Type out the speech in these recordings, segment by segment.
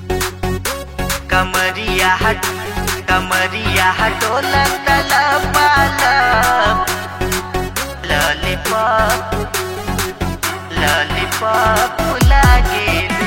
कमरिया हट कमरिया हटोला तला पाला लॉलीपॉप लॉलीपॉप लागे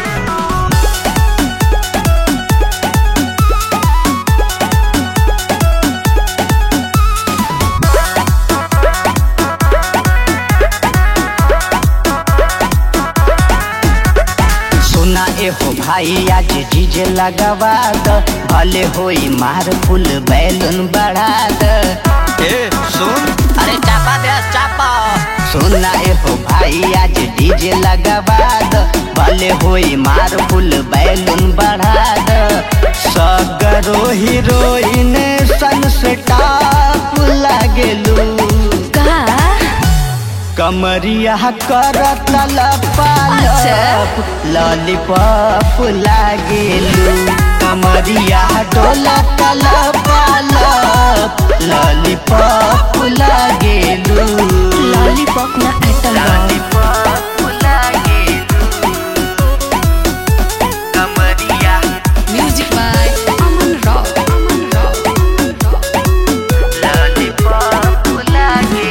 सुना ए हो भाई आज डीजे लगवा द भले होई मार फुल बैलून बढ़ा द ए सुन अरे चापा दे चापा सुना ए हो भाई आज डीजे लगवा द भले होई मार फुल बैलून बढ़ा द सगरो हीरोइन सन से टाप लागेलू का कमरिया कर तलप अच्छा। लॉलीपॉप लागेलू कमरिया डोला तलप लॉलीपॉप लागेलू लॉलीपॉप ना एटम लॉलीपॉप लागे कमरिया music by Aman rock Aman rock lollipop लागे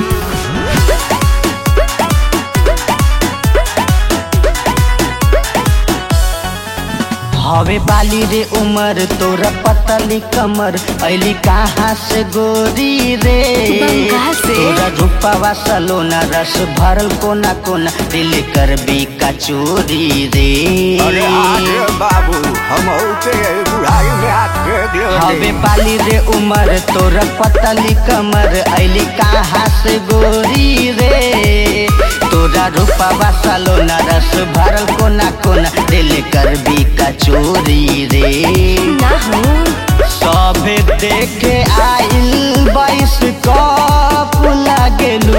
हवे बाली रे उमर तोरा पतली कमर ऐली कहाँ से गोरी रे बंगाल से। तोरा रूपवा सलोना रस भरल कोना कोना दिल कर भी कचोरी रे अरे आगे बाबू हम के बुढ़ाई में आके हवे दिल बाली रे उमर तोरा पतली कमर ऐली कहाँ से गोरी रे तोरा रूपवा सलोना रस भरल कोना कोना दिल कर भी कचोरी रे ना हूँ सभे देखे आइल बाईस कप लागेलू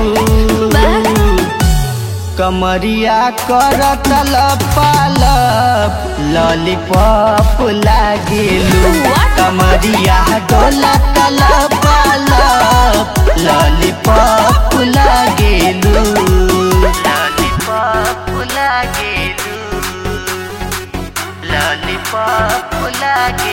कमरिया कर तलपालप लॉलीपॉप लागेलू What? कमरिया डोला तलपालप लॉलीपॉप लागेलू लॉलीपॉप लागे लॉलीपॉप लागे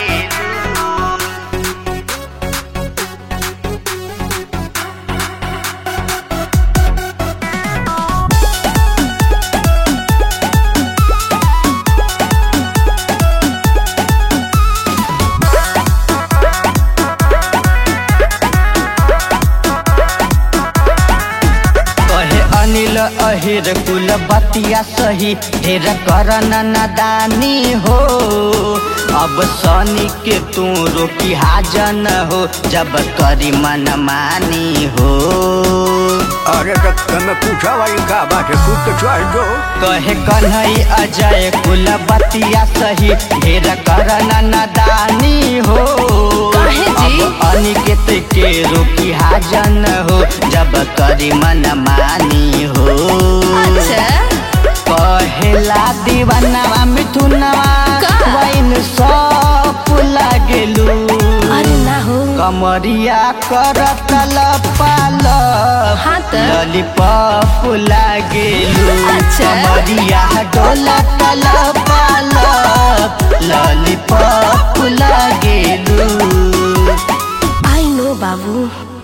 कहे अनिल अहिर कुल बतिया सही ढेर कर नादानी हो अब सनी के तू रोकी हाजन हो जब करी मन मानी हो अरे तो तुम पूछा भाई का बात है खुद तो चल दो कहे कन्हई अजय कुल बतिया सही ढेर कर नादानी हो काहे जी? अब अनिकेत के रोकी हाजन हो जब करी मन मानी हो अच्छा कहेला दीवानवा मिथुनवा का? वैन सब लागेलू अरे ना हो कमरिया कर तलपाल हाँ त। लॉलीपॉप लागेलू अच्छा। कमरिया डोला तलपाल लॉलीपॉप लागेलू आई नो बाबू